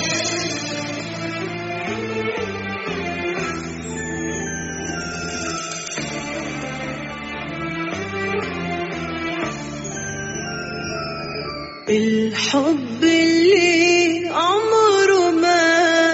الحب اللي عمره ما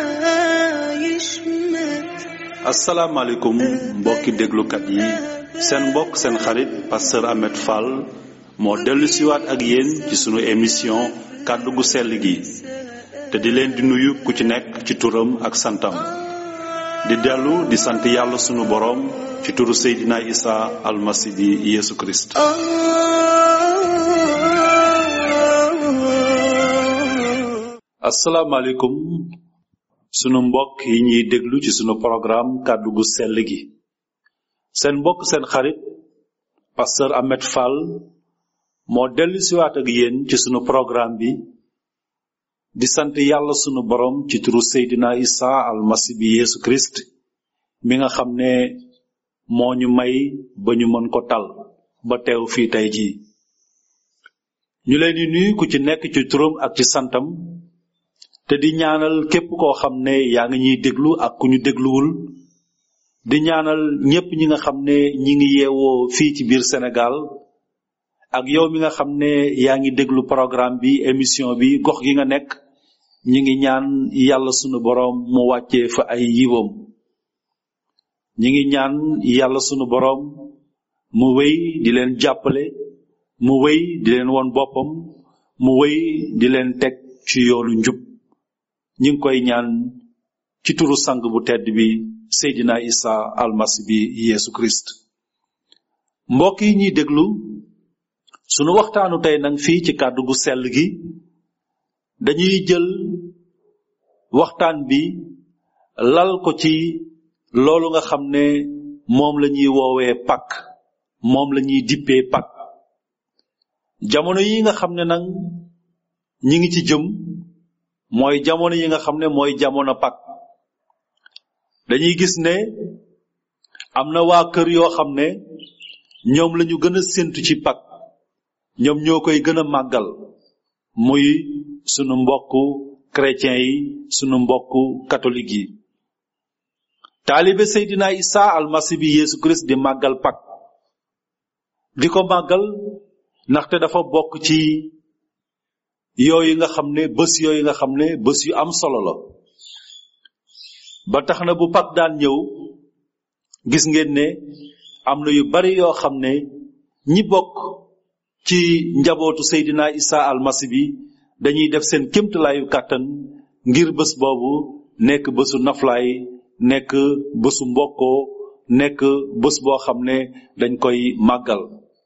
يشمت asalaamaaleykum mbokki déglukat yi seen mbokk seen xarit pasteur Ahmed Fall moo dellu siwaat ak yéen ci sunu émission kàddu gu sell gi te di leen di nuyu ku ci nekk ci turam ak santam di dellu di sant yàlla sunu boroom ci turu Seydina Isa almasi bi Yeesu Kirist آه asalaamaaleykum sunu mbokk yi ñuy déglu ci sunu programme kàddu gu sell gi seen mbokk seen xarit pasteur Ahmed Fall moo dellu siwaat ak yéen ci sunu programme bi di sant yàlla sunu borom ci turu Seydina Isa almasi bi Yeesu Kirist mi nga xam ne moo ñu may ba ñu mën ko tal ba teew fii tey jii ñu leen di nuyu ku ci nekk ci turam ak ci santam te di ñaanal képp koo xam ne yaa ngi ñuy déglu ak ku ñu dégluwul di ñaanal ñépp ñi nga xam ne ñi ngi yeewoo fii ci biir Sénégal ak yow mi nga xam ne yaa ngi déglu programme bi émission bi gox gi nga nekk ñi ngi ñaan yàlla sunu boroom mu wàccee fa ay yiwam ñi ngi ñaan yàlla sunu boroom mu wéy di leen jàppale mu wéy di leen won boppam mu wéy di leen teg ci yoonu njub ñi ngi koy ñaan ci turu sang bu tedd bi Seydina Isa almasi bi Yeesu Christ mbokk yi ñuy déglu sunu waxtaanu tey nag fii ci kàddu gu sell gi dañuy jël waxtaan bi lal ko ci loolu nga xam ne moom la ñuy woowee pak moom la ñuy dippee pak jamono yi nga xam ne nag ñi ngi ci jëm mooy jamono yi nga xam ne mooy jamono pak dañuy gis ne am na waa kër yoo xam ne ñoom lañu gën a séntu ci pak ñoom ñoo koy gën a màggal muy sunu mbokku chrétien yi sunu mbokku catholique yi taalibe Seydina Isa almasi bi Yeesu Christ di màggal pak di ko màggal ndaxte dafa bokk ci yooyu nga xam ne bés yooyu nga xam ne bés yu am solo la ba tax na bu pak daan ñëw gis ngeen ne am na yu bari yoo xam ne ñi bokk ci njabootu Seydina Isa almasi bi dañuy def seen kémtalaayu kàttan ngir bés boobu nekk bésu naflaay nekk bésu mbokkoo nekk bés boo xam ne dañ koy màggal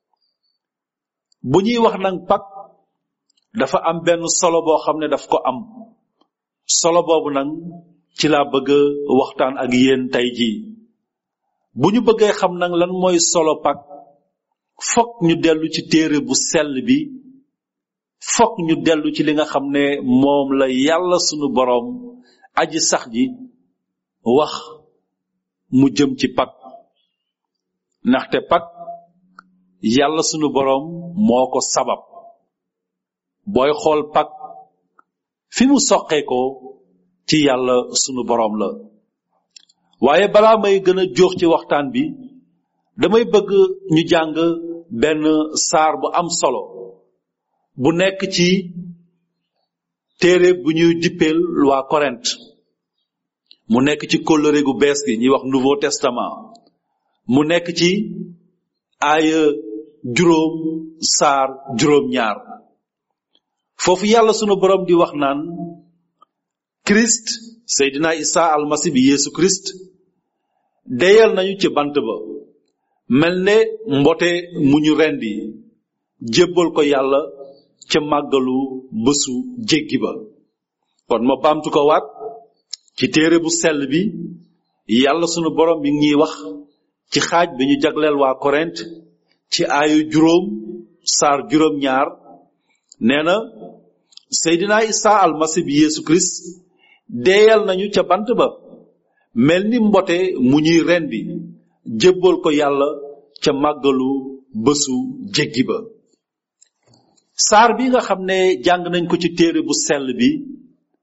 bu ñuy wax nag pak dafa am benn solo boo xam ne daf ko am solo boobu nag ci laa bëgg a waxtaan ak yéen tey jii bu ñu bëggee xam nag lan mooy solo pak fokk ñu dellu ci téere bu sell bi fokk ñu dellu ci li nga xam ne moom la yàlla sunu boroom aji sax ji wax mu jëm ci pak ndaxte pak yàlla sunu boroom moo ko sabab booy xool pak fi mu soqee ko ci yàlla sunu boroom la waaye balaa may gën a jóox ci waxtaan bi damay bëgg ñu jàng benn saar bu am solo bu nekk ci téere bu ñuy dippeel waa Corinthe mu nekk ci kóllëre gu bees gi ñuy wax Nouveau Testament mu nekk ci aaya juróom saar juróom ñaar foofu yàlla sunu borom di wax naan Christ Seydina Isa almasi bi Yeesu Christ deyal nañu ci bant ba mel ne mbote mu ñu rendi jébbal ko yàlla ca màggalu bésu jéggi ba kon ma baamtu ko waat ci téere bu sell bi yàlla sunu borom mi ngi ñuy wax ci xaaj bi ñu jagleel waa Korent ci aayu juróom saar juróom ñaar nee na Seydina Isa almasi bi Yeesu Christ deeyal nañu ca bant ba mel ni mbote mu ñuy rendi jébbal ko yàlla ca màggalu bésu jéggi ba saar bi nga xam ne jàng nañ ko ci téere bu sell bi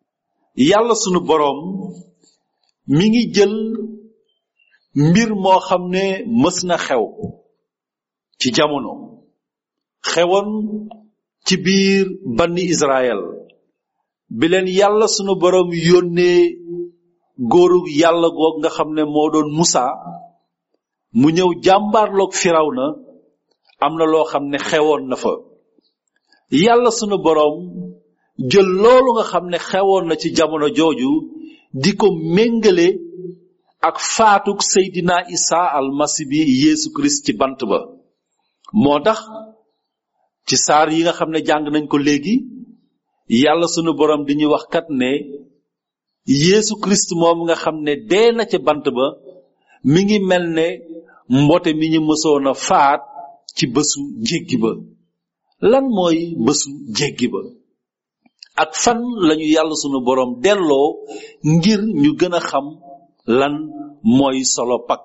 yàlla sunu boroom mi ngi jël mbir moo xam ne mës na xew ci jamono xewoon ci biir banni Israël bi leen yàlla sunu boroom yónnee góorug yàlla goog nga xam ne moo doon Musa mu ñëw jàmbaarloog Firawna am na loo xam ne xewoon na fa yàlla sunu boroom jël loolu nga xam ne xewoon na ci jamono jooju di ko méngale ak faatuk Seydina Isa almasi bi Yeesu Kirist ci bant ba moo tax ci saar yi nga xam ne jàng nañ ko léegi yàlla sunu boroom di ñuy wax kat ne Yeesu Kirist moom nga xam ne dee na ca bant ba mi ngi mel ne mbote mi ñu mësoon a faat ci bésu jéggi ba lan mooy bésu jéggi ba ak fan lañu yàlla sunu boroom delloo ngir ñu gën a xam lan mooy solo pak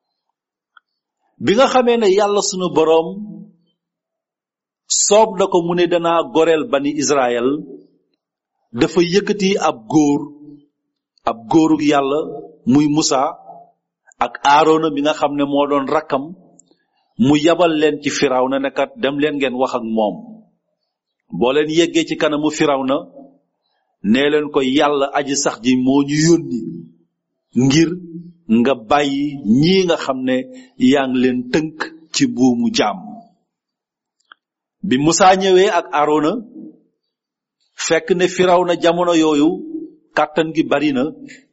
bi nga xamee ne yàlla sunu boroom soob na ko mu ne danaa goreel bani Israël dafa yëkkati ab góor ab góorug yàlla muy Musa ak Aarona bi nga xam ne moo doon rakkam mu yabal leen ci Firawna ne kat dem leen ngeen wax ak moom boo leen yeggee ci kanamu Firawna nee leen ko yàlla aji sax ji moo ñu yónni ngir nga bàyyi ñii nga xam ne yaa ngi leen tënk ci buumu jaam bi Musaa ñëwee ak Aarona fekk ne Firawna jamono yooyu kàttan gi bari na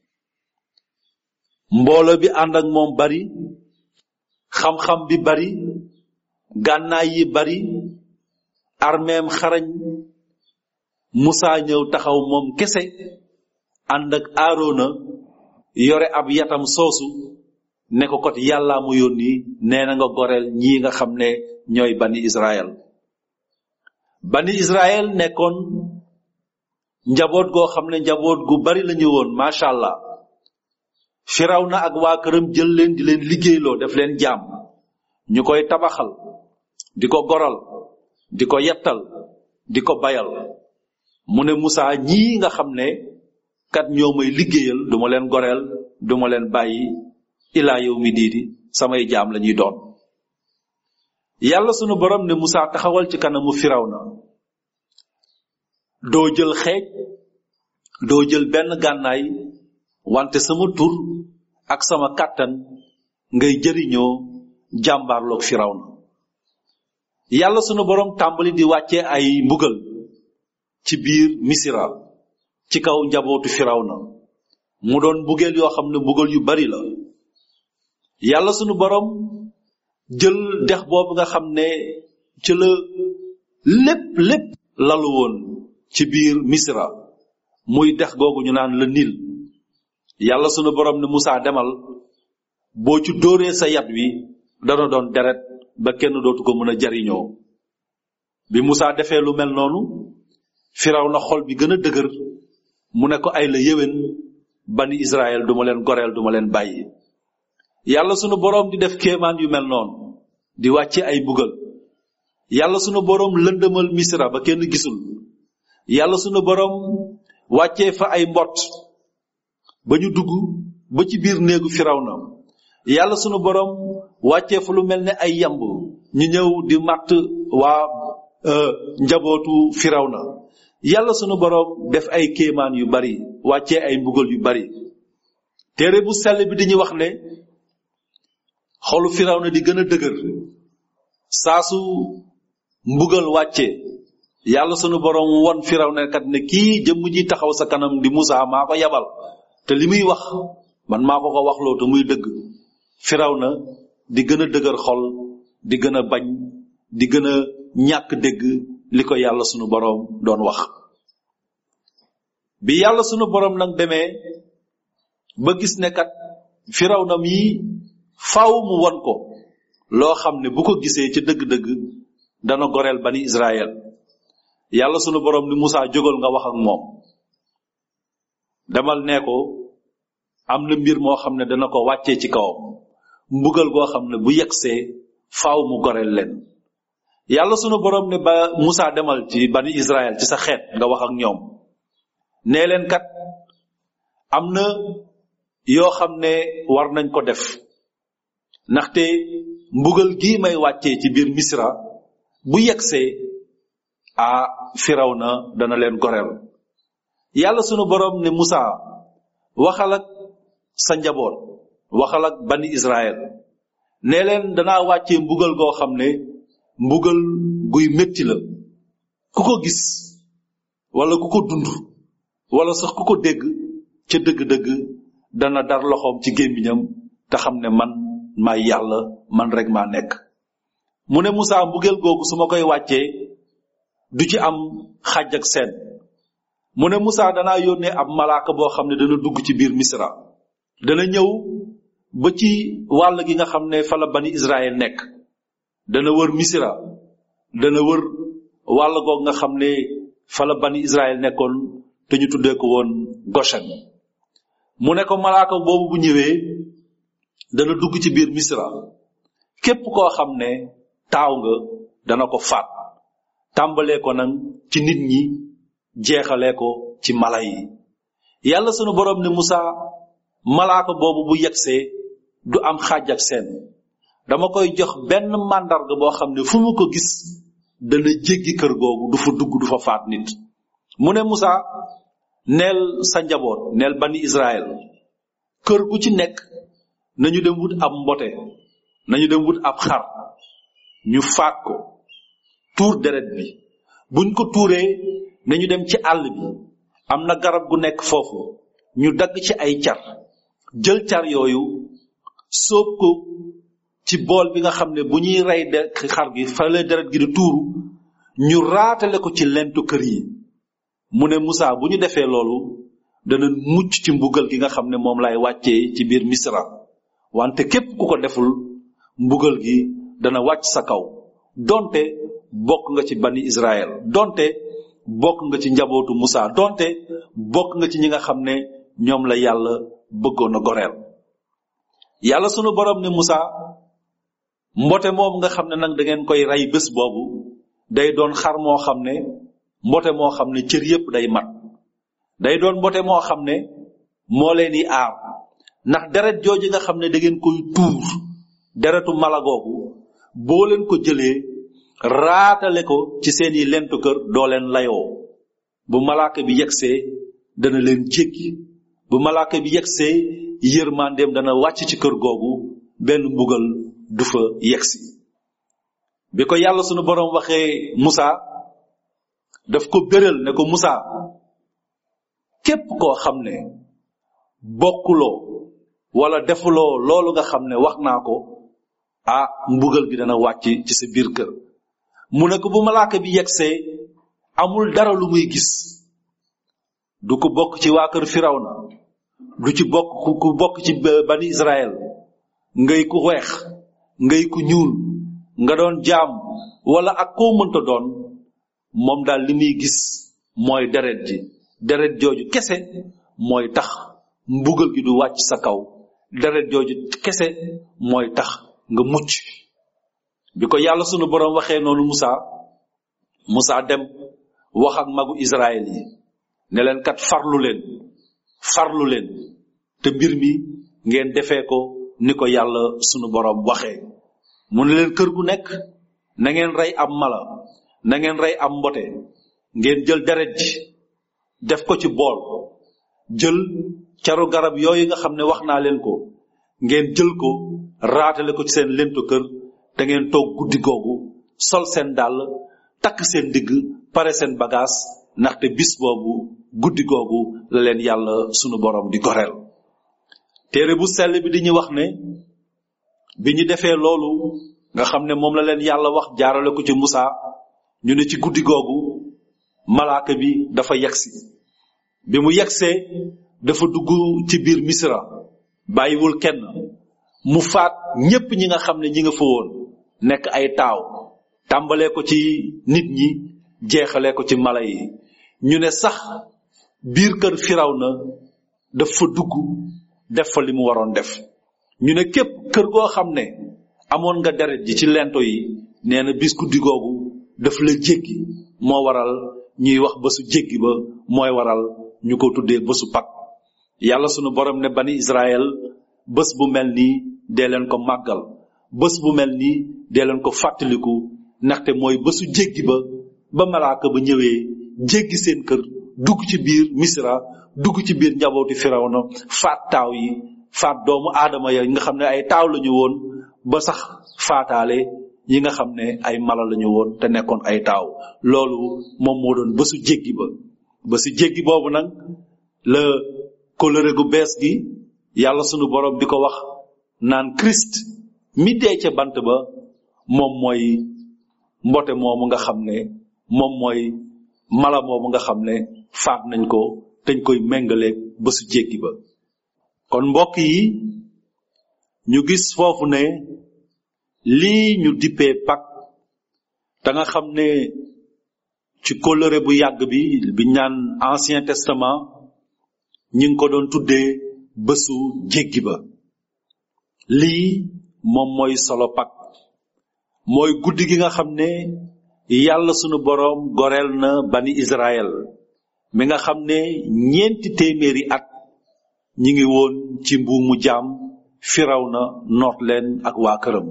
mbooloo bi ànd ak moom bari xam-xam bi bari gànnaay yi bari armeem xarañ Musaa ñëw taxaw moom kese ànd ak Aarona yore ab yatam soosu ne ko kot yàllaa mu yónni nee na nga goreel ñii nga xam ne ñooy bani Israël bani Israël nekkoon njaboot goo xam ne njaboot gu bari la ñu woon macha allah Firawna ak waa këram jël leen di leen liggéeyloo def leen jaam ñu koy tabaxal di ko goral di ko yettal di ko bayal mu ne Musaa ñii nga xam ne kat ñoo may liggéeyal duma leen goreel duma leen bàyyi ilaa yow mi diidi samay jaam la ñuy doon yàlla sunu borom ne Musaa taxawal ci kanamu Firawna doo jël xeej doo jël benn gànnaay wante sama tur ak sama kàttan ngay jëriñoo jàmbaarloog Firawna yàlla sunu borom tàmbali di wàcce ay mbugal ci biir Misira ci kaw njabootu Firawna mu doon mbugeel yoo xam ne mbugal yu bari la yàlla sunu borom jël dex boobu nga xam ne ci la lépp lépp lalu woon ci biir Misira muy dex googu ñu naan la Nil yàlla sunu borom ne Musaa demal boo ci dóoree sa yat wi dana doon deret ba kenn dootu ko mën a jariñoo bi Musaa defee lu mel noonu Firawna xol bi gën a dëgër mu ne ko ay la yéwén bani Israël duma leen goreel duma leen bàyyi yàlla sunu boroom di def kéemaan yu mel noonu di wàcce ay bugal yàlla sunu boroom lëndëmal Misra ba kenn gisul yàlla sunu boroom wàccee fa ay mbott ba ñu dugg ba ci biir néegu Firawna yàlla sunu boroom wàccee fa lu mel ne ay yamb ñu ñëw di màtt waa njabootu Firawna yàlla sunu boroom def ay kéemaan yu bari wàccee ay mbugal yu bari téere bu sell bi dañuy wax ne xolu Firawna di gën a dëgër saa su mbugal wàccee yàlla sunu boroom won Firawna kat ne kii jëmm ji taxaw sa kanam di Musaa maa ko yabal te li muy wax man maa ko ko waxloo te muy dëgg Firawna di gën a dëgër xol di gën a bañ di gën a ñàkk dégg li ko yàlla sunu boroom doon wax bi yàlla sunu boroom nag demee ba gis ne kat Firawna mii faaw mu won ko loo xam ne bu ko gisee ca dëgg-dëgg dana goreel bani Israël yàlla sunu boroom ni Musaa jógal nga wax ak moom demal nee ko am na mbir moo xam ne dana ko wàccee ci kawam mbugal goo xam ne bu yegsee faaw mu goreel leen yàlla sunu boroom ne ba Musaa demal ci bani Israël ci sa xeet nga wax ak ñoom nee leen kat am na yoo xam ne war nañ ko def ndaxte mbugal gii may wàccee ci biir misra bu yegsee a firaw na dana leen goreel yàlla sunu borom ne Musa waxal ak sa njaboot waxal ak bani Israël ne leen danaa wàccee mbugal goo xam ne mbugal guy métti la ku ko gis wala ku ko dund wala sax ku ko dégg ca dëgg-dëgg dana dar loxoom ci gémmiñam te xam ne man maay yàlla man rek maa nekk mu ne Musa mbugeel googu su ma koy wàccee du ci am xàjj ak seen mu ne Musa danaa yónnee ab malaaka boo xam ne dana dugg ci biir Misra dana ñëw ba ci wàll gi nga xam ne fa la bani Israël nekk dana wër Misra dana wër wàll goog nga xam ne fa la bani Israël nekkoon te ñu tuddee ko woon Goshen mu ne ko malaaka boobu bu ñëwee dana dugg ci biir Misra képp koo xam ne taaw nga dana ko faat tàmbalee ko nag ci nit ñi jeexalee ko ci mala yi yàlla sunu borom ne Musa malaaka boobu bu yegsee du am xaaj ak seen dama koy jox benn màndarga boo xam ne fu mu ko gis dana jéggi kër googu du fa dugg du fa faat nit mu ne Musa neel sa njaboot neel bani Israël kër gu ci nekk nañu dem wut ab mbote nañu dem wut ab xar ñu faat ko tuur deret bi buñ ko tuuree nañu dem ci àll bi am na garab gu nekk foofu ñu dagg ci ay car jël car yooyu sóob ko ci bool bi nga xam ne bu ñuy rey de xar gi fale deret gi di tuuru ñu raatale ko ci lentu kër yi mu ne Musa bu ñu defee loolu dana mucc ci mbugal gi nga xam ne moom lay wàccee ci biir Misra wante képp ku ko deful mbugal gi dana wàcc sa kaw donte bokk nga ci bani Israël donte bokk nga ci njabootu Musa donte bokk nga ci ñi nga xam ne ñoom la yàlla bëggoon a goreel yàlla sunu borom ne Musa mbote moom nga xam ne nag da ngeen koy rey bés boobu day doon xar moo xam ne mbote moo xam ne cër yépp day mat day doon mbote moo xam ne moo leen di aar ndax deret jooju nga xam ne da ngeen koy tuur deretu mala googu boo leen ko jëlee raatale ko ci seeni lentu kër doo leen layoo bu malaaka bi yegsee dana leen jéggi bu malaaka bi yegsee yërmandeem dana wàcc ci kër googu benn mbugal du fa yegsi bi ko yàlla sunu borom waxee Musa daf ko béral ne ko Musa képp koo xam ne bokkuloo wala defuloo loolu nga xam ne wax naa ko ah mbugal gi dana wàcc ci sa biir kër mu ne ko bu malaaka bi yegsee amul dara lu muy gis du ko bokk ci waa kër Firawna du ci bokk ku bokk ci bani Israël ngay ku weex ngay ku ñuul nga doon jaam wala ak koo mënta doon moom daal li muy gis mooy deret ji deret jooju kese mooy tax mbugal gi du wàcc sa kaw deret jooju kese mooy tax nga mucc bi ko yàlla sunu borom waxee noonu Musa Musa dem wax ak magu Israël yi ne leen kat farlu leen farlu leen te mbir mi ngeen defee ko ni ko yàlla sunu borom waxee mu ne leen kër gu nekk na ngeen rey am mala na ngeen rey am mbote ngeen jël deret ji def ko ci bool jël caru garab yooyu nga xam ne wax naa leen ko ngeen jël ko raatale ko ci seen lentu kër te ngeen toog guddi googu sol seen dàll takk seen digg pare seen bagage ndaxte bis boobu guddi googu la leen yàlla sunu borom di goreel téere bu sell bi di ñu wax ne bi ñu defee loolu nga xam ne moom la leen yàlla wax jaarale ko ci Musa ñu ne ci guddi googu malaaka bi dafa yegsi bi mu yegsee dafa dugg ci biir Misra bàyyiwul kenn mu faat ñépp ñi nga xam ne ñi nga fa woon nekk ay taaw tàmbalee ko ci nit ñi jeexalee ko ci mala yi ñu ne sax biir kër Firawna daf fa dugg def fa li mu waroon def ñu ne képp kër goo xam ne amoon nga deret ji ci lento yi nee na bis guddi googu daf la jéggi moo waral ñuy wax bésu jéggi ba mooy waral ñu ko tuddee bésu pak yàlla sunu borom ne bani israel bés bu mel nii dee leen ko màggal bés bu mel nii dee leen ko fàttaliku ndaxte mooy bésu jéggi ba ba malaaka ba ñëwee jéggi seen kër dugg ci biir misra dugg ci biir njabooti firawna faat taaw yi faat doomu aadama ya nga xam ne ay taaw lañu woon ba sax faataale yi nga xam ne ay mala lañu woon te nekkoon ay taaw loolu moom moo doon bésu jéggi ba bésu jéggi boobu nag la kóllëre gu bees gi yàlla sunu borom di ko wax naan Christ mi dee ca bant ba moom mooy mbote moomu nga xam ne moom mooy mala moomu nga xam ne faat nañ ko dañ koy méngaleeg bésu jéggi ba kon mbokk yi ñu gis foofu ne lii ñu dippee pak da nga xam ne ci kóllëre bu yàgg bi bi ñaan ancien testament ñi ngi ko doon tuddee bésu jéggi ba lii moom mooy solo pak mooy guddi gi nga xam ne yàlla sunu boroom goreel na bani Israël mi nga xam ne ñeenti téeméeri at ñi ngi woon ci mbuumu jaam firaw na noot leen ak waa këram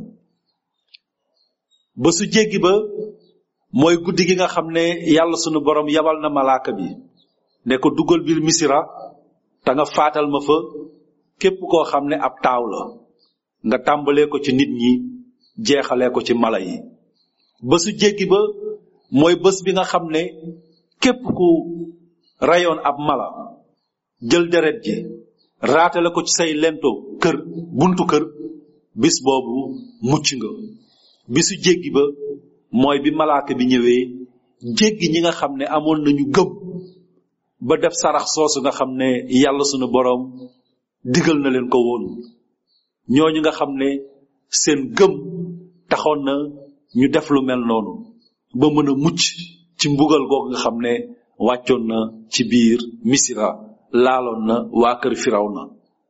bésu jéggi ba mooy guddi gi nga xam ne yàlla sunu boroom yabal na malaaka bi ne ko dugal biir misira te nga faatal ma fa képp koo xam ne ab taaw la nga tàmbalee ko ci nit ñi jeexalee ko ci mala yi bésu jéggi ba mooy bés bi nga xam ne képp ku rayoon ab mala jël deret ji raatale ko ci say lento kër buntu kër bis boobu mucc nga bisu jéggi ba mooy bi malaaka bi ñëwee jéggi ñi nga xam ne amoon nañu gëm ba def sarax soosu nga xam ne yàlla sunu boroom digal na leen ko woon ñooñu nga xam ne seen gëm taxoon na ñu def lu mel noonu ba mën a mucc ci mbugal googu nga xam ne wàccoon na ci biir misira laaloon na waa kër firaw na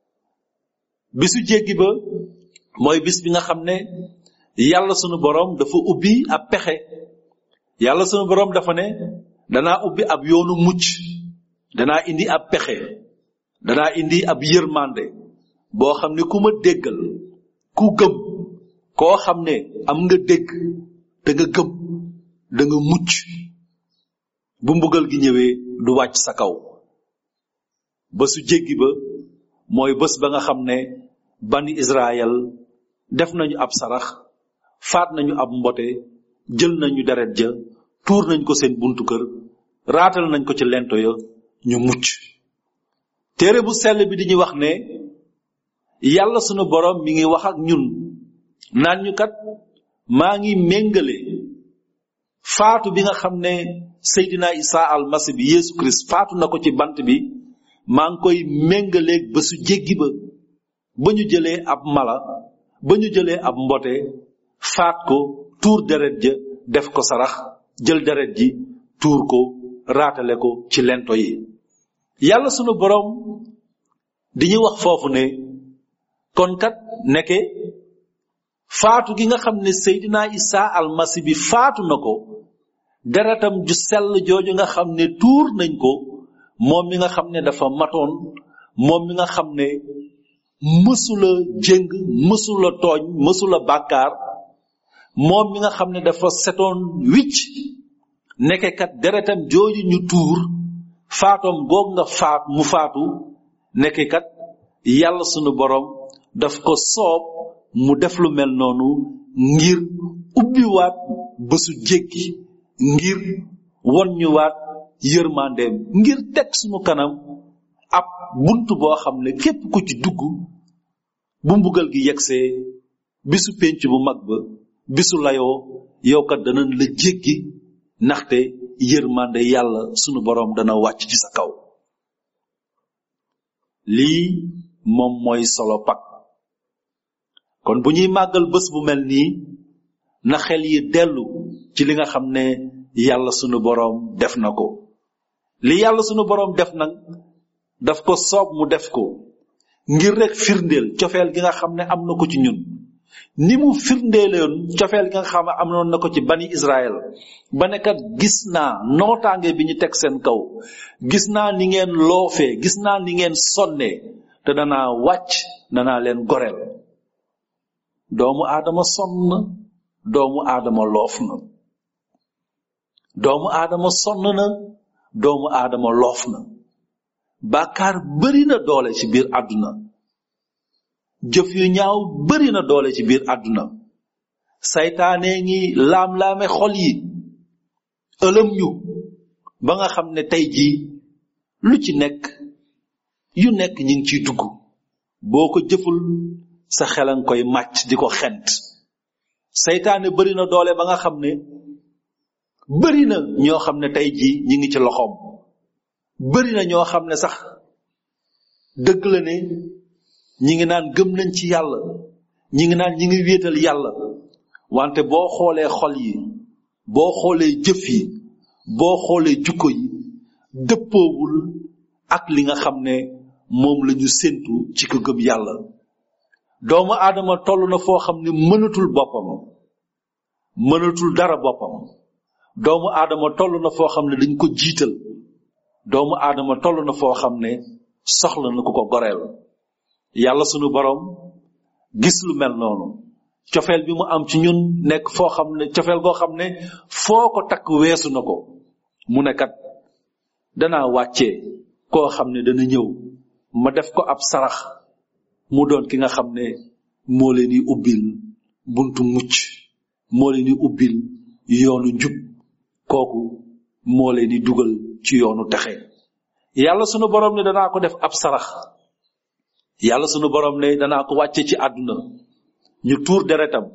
bisu jéggi ba mooy bis bi nga xam ne yàlla sunu boroom dafa ubbi ab pexe yàlla sunu boroom dafa ne danaa ubbi ab yoonu mucc danaa indi ab pexe danaa indi ab yërmande boo xam ne ku ma déggal ku gëm koo xam ne am nga dégg te nga gëm da nga mucc bu mbugal gi ñëwee du wàcc sa kaw ba su jéggi ba mooy bés ba nga xam ne bani Israël def nañu ab sarax faat nañu ab mbote jël nañu deret ja tuur nañ ko seen buntu kër raatal nañ ko ci lento ya ñu mucc téere bu sell bi di ñu wax ne yàlla sunu borom mi ngi wax ak ñun naan ñu kat maa ngi méngale faatu bi nga xam ne Seydina Isa almasi bi Yesu Christ faatu na ko ci bant bi maa ngi koy méngaleeg ba su jéggi ba ba ñu jëlee ab mala ba ñu jëlee ab mbote faat ko tuur deret ja def ko sarax jël deret ji tuur ko raatale ko ci lento yi yàlla sunu boroom di ñu wax foofu ne kon kat nekke faatu gi nga xam ne Seydina Isa almasi bi faatu na ko deretam ju sell jooju nga xam ne tuur nañ ko moom mi nga xam ne dafa matoon moom mi nga xam ne mësula jëng mësula tooñ mësula bàkkaar moom mi nga xam ne dafa setoon wicc nekke kat deretam jooju ñu tuur faatoom goog nga faat mu faatu nekke kat yàlla sunu borom daf ko soob mu def lu mel noonu ngir ubbiwaat bésu jéggi ngir won ñu waat yërmandeem ngir teg sunu kanam ab bunt boo xam ne képp ku ci dugg bu mbugal gi yegsee bisu pénc bu mag ba bisu layoo yow kat danañ la jéggi ndaxte yërmande yàlla sunu boroom dana wàcc ci sa kaw lii moom mooy solo pak kon bu ñuy màggal bés bu mel nii na xel yi dellu ci li nga xam ne yàlla sunu boroom def na ko li yàlla sunu boroom def nag daf ko soob mu def ko ngir rek firndeel cofeel gi nga xam ne am na ko ci ñun ni mu firndeeloon cofeel gi nga xam ne amoon na ko ci bani Israël ba ne kat gis naa nootaange bi ñu teg seen kaw gis naa ni ngeen loofee gis naa ni ngeen sonnee te danaa wàcc danaa leen goreel doomu aadama sonn na doomu aadama loof na doomu aadama sonn na doomu aadama loof na bàkkaar bari na doole ci biir àdduna jëf yu ñaaw bari na doole ci biir àdduna saytaane ngi laam-laame xol yi ëlëm ñu ba nga xam ne tey jii lu ci nekk yu nekk ñi ngi ciy dugg boo ko jëful sa xelan koy màcc di ko xent saytaane bari na doole ba nga xam ne bari na ñoo xam ne tey jii ñi ngi ci loxoom bari na ñoo xam ne sax dëgg la ne ñi ngi naan gëm nañ ci yàlla ñi ngi naan ñi ngi wéetal yàlla wante boo xoolee xol yi boo xoolee jëf yi boo xoolee jukko yi dëppoowul ak li nga xam ne moom la ñu séntu ci ko gëm yàlla doomu aadama toll na foo xam ne mënatul boppam mënatul dara boppam doomu aadama toll na foo xam ne dañ ko jiital doomu aadama toll na foo xam ne soxla na ku ko goreel yàlla sunu borom gis lu mel noonu cofeel bi mu am ci ñun nekk foo xam ne cofeel goo xam ne foo ko takk weesu na ko mu ne kat danaa wàccee koo xam ne dana ñëw ma def ko ab sarax mu doon ki nga xam ne moo leen di ubbil buntu mucc moo leen di ubbil yoonu njub kooku moo leen di dugal ci yoonu texe yàlla sunu borom ne danaa ko def ab sarax yàlla sunu borom ne danaa ko wàcce ci àdduna ñu tuur deretam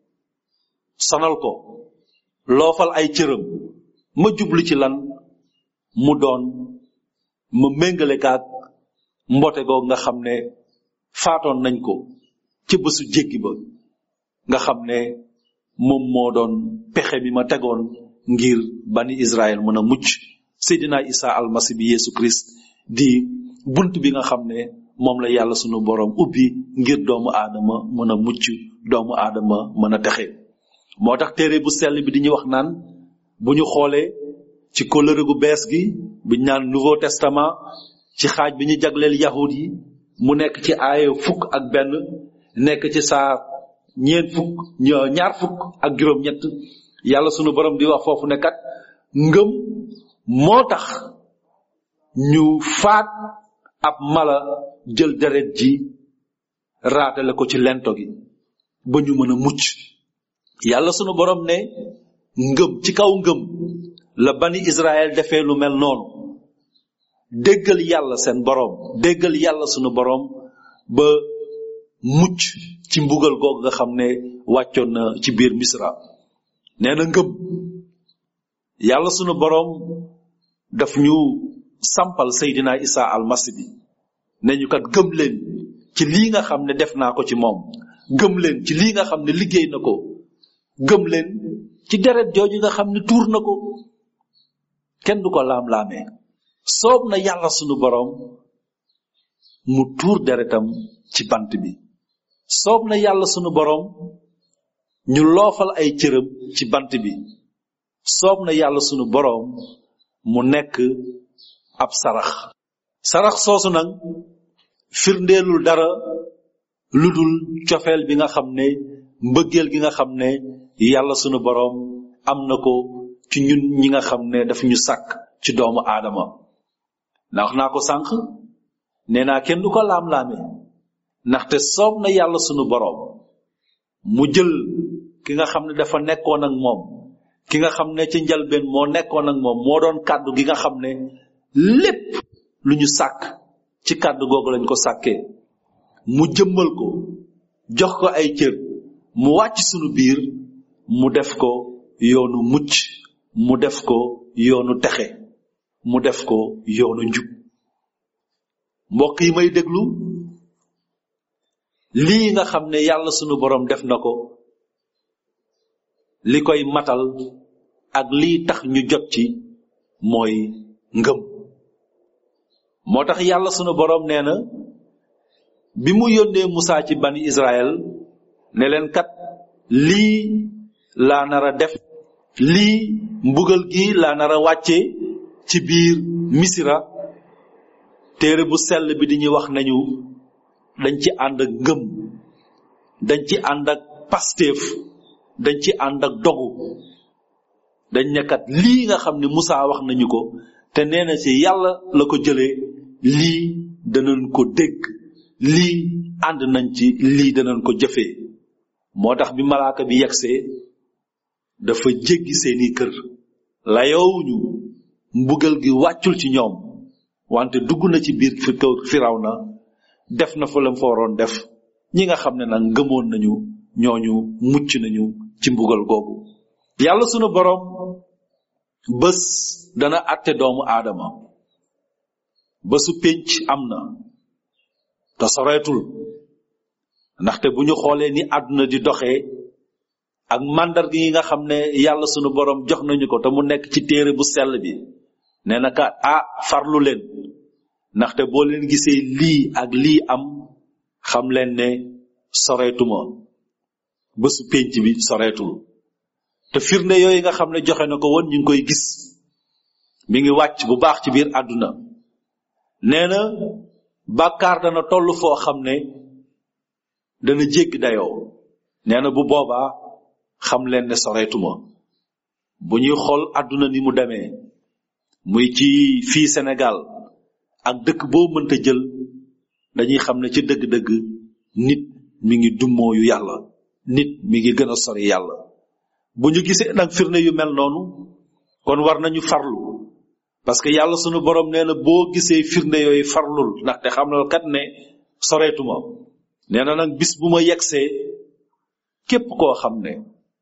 sonal ko loofal ay cëram ma jublu ci lan mu doon ma méngale kaag mbote googu nga xam ne faatoon nañ ko ci bésu jéggi ba nga xam ne moom moo doon pexe mi ma tegoon ngir bani Israël mën a mucc Seydina Isa almasi bi Yesu Christ di bunt bi nga xam ne moom la yàlla sunu borom ubbi ngir doomu aadama mën a mucc doomu aadama mën a texe moo tax téere bu sell bi di ñu wax naan bu ñu xoolee ci kóllëre gu bees gi bu ñu naan nouveau testament ci xaaj bi ñu jagleel yahud yi mu nekk ci aaya fukk ak benn nekk ci saa ñeent fukk ñaar fukk ak juróom-ñett yàlla sunu borom di wax foofu ne kat ngëm moo tax ñu faat ab mala jël deret ji raatale ko ci lento gi ba ñu mën a mucc yàlla sunu borom ne ngëm ci kaw ngëm la bani Israël defee lu mel noonu déggal yàlla seen borom déggal yàlla sunu borom ba mucc ci mbugal googu nga xam ne wàccoon na ci biir misra nee na ngëm yàlla sunu borom daf ñu sampal Seydina Isa almasi bi ne ñu kat gëm leen ci lii nga xam ne def naa ko ci moom gëm leen ci lii nga xam ne liggéey na ko gëm leen ci deret jooju nga xam ne tuur na ko kenn du ko laam-laamee soob na yàlla sunu borom mu tuur deretam ci bant bi soob na yàlla sunu borom ñu loofal ay cëram ci bant bi soob na yàlla sunu borom mu nekk ab sarax sarax soosu nag firndeelul dara lu dul cofeel bi nga xam ne mbëggeel gi nga xam ne yàlla sunu borom am na ko ci ñun ñi nga xam ne daf ñu sàkk ci doomu aadama ndax naa ko sànq nee naa kenn du ko laam-laame ndaxte soob na yàlla sunu borom mu jël ki nga xam ne dafa nekkoon ak moom ki nga xam ne ci njalbeen moo nekkoon ak moom moo doon kàddu gi nga xam ne lépp lu ñu sàkk ci kàddu googu lañ ko sàkkee mu jëmmal ko jox ko ay cër mu wàcc sunu biir mu def ko yoonu mucc mu def ko yoonu texe mu def ko yoonu njub mbokk yi may déglu lii nga xam ne yàlla sunu borom def na ko li koy matal ak lii tax ñu jot ci mooy ngëm moo tax yàlla sunu borom nee na bi mu yónnee Musaa ci bani Israël ne leen kat lii laa nar a def lii mbugal gi laa nar a wàcce ci biir misira téere bu sell bi di ñuy wax nañu dañ ci ànd ak ngëm dañ ci ànd ak pasteef dañ ci ànd ak dogu dañ nekkat lii nga xam ne Musaa wax nañu ko te nee na ci yàlla la ko jëlee lii danañ ko dégg lii ànd nañ ci lii danañ ko jëfee moo tax bi malaaka bi yegsee dafa jéggi seeni kër layoowuñu mbugal gi wàccul ci ñoom wante dugg na ci biir fi kaw firaw na def na fa lam fa waroon def ñi nga xam ne nag ngëmoon nañu ñooñu mucc nañu ci mbugal googu yàlla sunu boroom bés dana àtte doomu aadama bésu pénc am na te soreetul ndaxte bu ñu xoolee ni àdduna di doxee ak màndarga yi nga xam ne yàlla sunu boroom jox nañu ko te mu nekk ci téere bu sell bi nee na ka ah farlu leen ndaxte boo leen gisee lii ak lii am xam leen ne soreetuma bésu pénc bi soreetul te firnde yooyu nga xam ne joxe na ko woon ñu ngi koy gis mi ngi wàcc bu baax ci biir àdduna nee na bàkkaar dana toll foo xam ne dana jéggi dayoo nee na bu boobaa xam leen ne soreetuma bu ñuy xool àdduna ni mu demee muy ci fii Sénégal ak dëkk boo mënta jël dañuy xam ne ci dëgg-dëgg nit mi ngi dummooyu yàlla nit mi ngi gën a sori yàlla bu ñu gisee nag firnde yu mel noonu kon war nañu farlu parce que yàlla sunu borom nee na boo gisee firnde yooyu farlul ndaxte xam na kat ne soreetuma nee na nag bis bu ma yegsee képp koo xam ne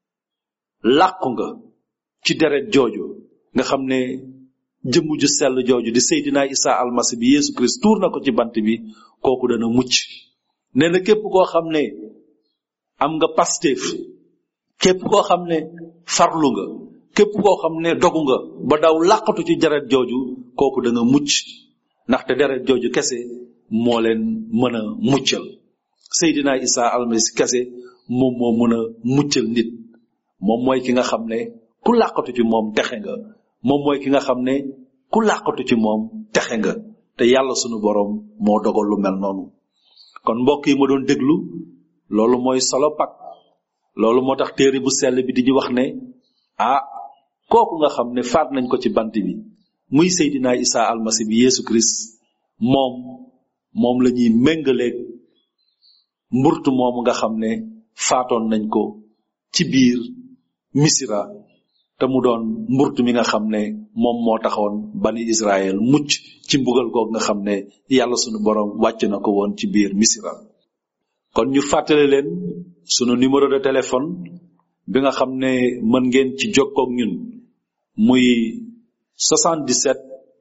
làqu nga ci deret jooju nga xam ne jëmm ju sell jooju di Seydina Isa almasi bi Yeesu Christ tuur na ko ci bant bi kooku dana mucc nee na képp koo xam ne am nga pasteef képp koo xam ne farlu nga képp koo xam ne dogu nga ba daw làqatu ci deret jooju kooku da nga mucc ndaxte deret jooju kese moo leen mën a muccal Seydina Isa almasi kese moom moo mën a muccal nit moom mooy ki nga xam ne ku làqatu ci moom texe nga moom mooy ki nga xam ne ku làqatu ci moom texe nga te yàlla sunu boroom moo dogal lu mel noonu kon mbokk yi ma doon déglu loolu mooy solo pak loolu moo tax téere bu sell bi di ñu wax ne ah kooku nga xam ne faat nañ ko ci bant bi muy Seydina Isa almasi bi Yeesu Christ moom moom la ñuy méngaleeg mburtu moomu nga xam ne faatoon nañ ko ci biir misira te mu doon mburtu mi nga xam ne moom moo taxoon bani Israël mucc ci mbugal goog nga xam ne yàlla sunu borom wàcc na ko woon ci biir misira kon ñu fàttale leen sunu numéro de téléphone bi nga xam ne mën ngeen ci jokkoog ñun muy 77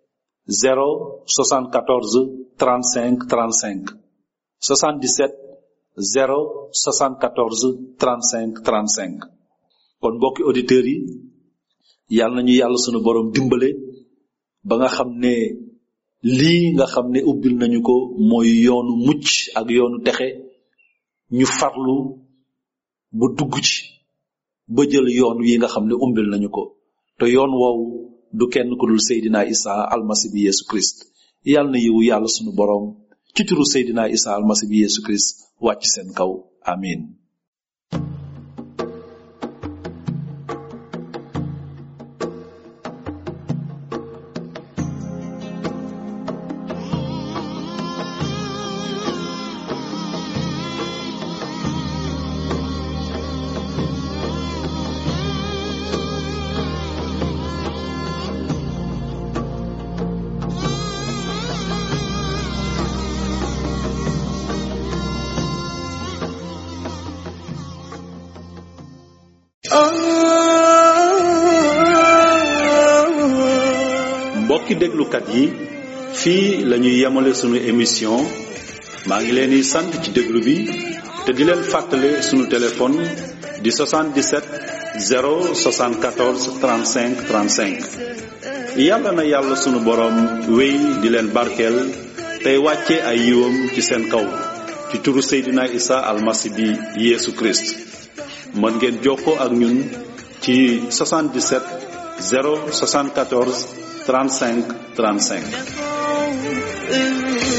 0 74 35 35 77 0 74 35 35 kon mbokki auditeurs yi yàlla nañu yàlla sunu borom dimbale ba nga xam ne lii nga xam ne ubbil nañu ko mooy yoonu mucc ak yoonu texe ñu farlu ba dugg ci ba jël yoon wi nga xam ne umbil nañu ko te yoon woowu du kenn ku dul Seydina Isa almasi bi Yesu Christ yàlla na yiwu yàlla sunu borom ci turu Seydina Isa almasi bi Yesu Christ wàcc seen kaw amin mbokki déglukat yi fii lañuy yemale sunu émission maa ngi leen di sant ci déglu bi te di leen fàttale sunu téléphone di 77 074 35 35 yàlla na yàlla sunu boroom wéy di leen barkeel tey wàcce ay yiwam ci seen kaw ci turu Seydina Isa almasi bi Yeesu Christ mën ngeen jokkoo ak ñun ci 77 074 35 35